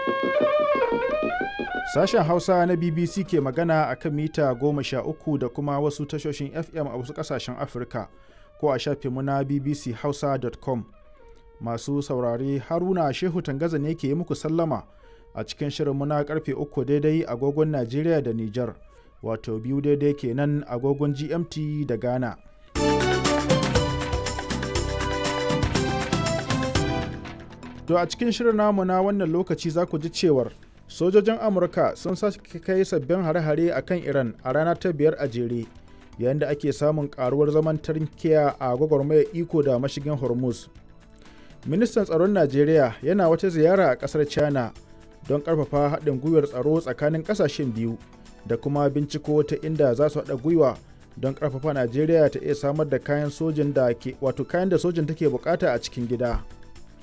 Sashen Hausa na BBC ke magana a kan mita goma sha uku da kuma wasu tashoshin FM a wasu ƙasashen Afirka ko a shafinmu na bbchausa.com. Masu saurare Haruna Shehu Tangaza ne ke yi muku sallama a cikin shirinmu na karfe uku daidai agogon Najeriya da Nijar, wato biyu daidai kenan agogon GMT da Ghana. To a cikin shirin namu na wannan lokaci za ku ji cewar sojojin Amurka sun sake kai sabbin hare-hare a kan Iran a rana ta biyar a jere, yayin da ake samun karuwar zaman tarkiya a gwagwarmayar iko da mashigin Hormuz. Ministan tsaron Najeriya yana wata ziyara a ƙasar China don ƙarfafa haɗin gwiwar tsaro tsakanin ƙasashen biyu da kuma binciko ta inda za su haɗa gwiwa don ƙarfafa Najeriya ta iya samar da kayan sojin da ke wato kayan da sojin take bukata a cikin gida.